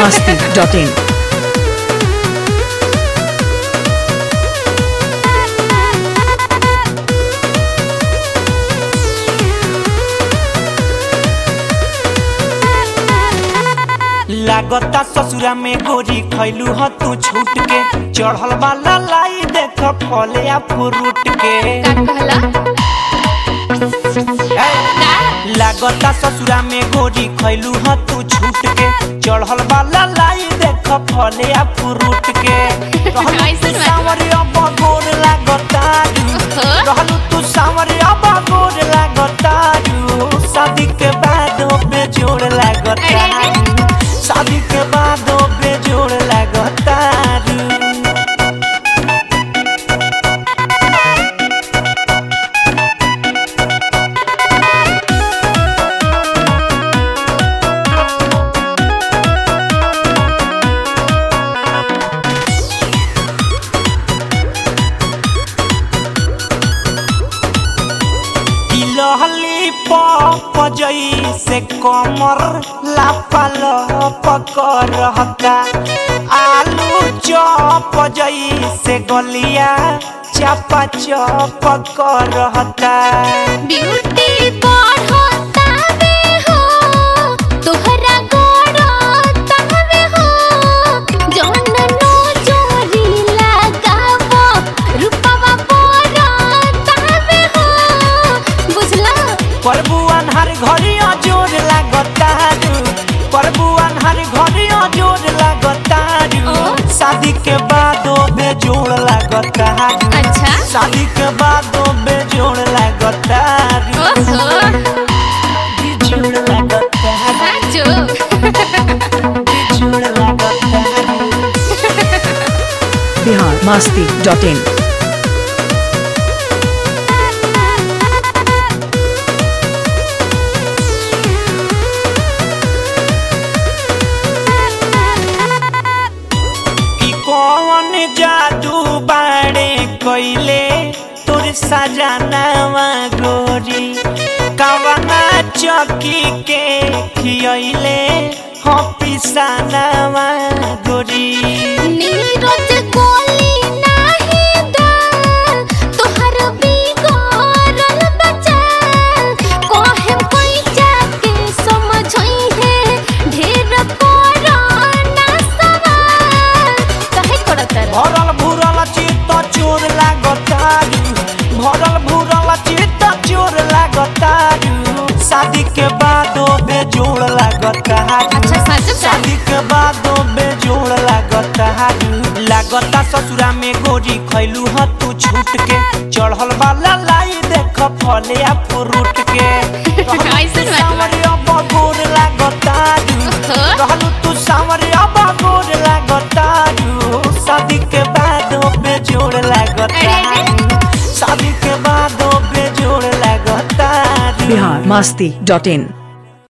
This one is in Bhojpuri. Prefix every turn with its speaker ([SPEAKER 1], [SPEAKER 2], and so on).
[SPEAKER 1] masti.in.
[SPEAKER 2] लागता ससुरा में गोरी खैलू ह तू छूट के चढ़ल वाला लाई देख फले आ फ्रूट के
[SPEAKER 3] का कहला
[SPEAKER 2] ए, लागता ससुरा में गोरी खैलू ह तू छूट के चढ़ल वाला लाई देख फले आ फ्रूट के रहलू
[SPEAKER 3] ऐसन
[SPEAKER 2] तू
[SPEAKER 3] बात बा।
[SPEAKER 2] सांवरिया बगोर लागता
[SPEAKER 3] ओहो।
[SPEAKER 2] रहलू तू सांवरिया बगोर लागता शादी के बाद बेजोड़ लागता
[SPEAKER 3] अरे, अरे।
[SPEAKER 2] शादी के बाद बेजोड़ लागता लहली पप जैसे कमर लापल पकड़ता आलू चप जैसे गलिया चपा चप करता
[SPEAKER 3] ब्यूटी बढ़ता बे हो तोहरा गड़ता बे हो जौन नो जोरी लगावो रूपवा बढ़ता बे हो बुझला
[SPEAKER 2] प्रभु अनहर घरिया जोर लागता प्रभु अनहर घरिया जोर लागता
[SPEAKER 3] ओ।
[SPEAKER 2] शादी के बाद बेजोड़ लागता
[SPEAKER 3] अच्छा
[SPEAKER 2] शादी के बाद बेजोड़ लागता
[SPEAKER 3] ओहो
[SPEAKER 2] बेजोड़ लागता
[SPEAKER 3] साचो
[SPEAKER 2] बेजोड़ लागता
[SPEAKER 1] Bihar masti.in.
[SPEAKER 2] कि कौन जादू बाड़े कोइले तोर सजनावा गोरी कवना चौकी के खियले हो पिसनावा गोरी
[SPEAKER 3] नीरज गोली नाही दाल तोहर बिगड़ल बचाल कोहे कोई जाके समझई है ढेर कोरोना सवाल काहे करत रह
[SPEAKER 2] भरल भूरल चित्त चोर लागतारू भरल भूरल चित्त चोर लागतारू शादी के बाद बेजोड़ लागतारू
[SPEAKER 3] अच्छा सच का
[SPEAKER 2] शादी के बाद बेजोड़ लागता लागता ससुरा में गोरी खैलू ह तू छूट के चढ़ल वाला लाई देख फले आ फ्रूट के
[SPEAKER 3] ऐसन बात बा।
[SPEAKER 2] सांवरिया बगोर लागता
[SPEAKER 3] ओहो।
[SPEAKER 2] रहलू तू सांवरिया बगोर लागता शादी के बाद बेजोड़ लागता
[SPEAKER 3] अरे,
[SPEAKER 2] शादी के बाद बेजोड़ लागता
[SPEAKER 1] Bihar masti.in.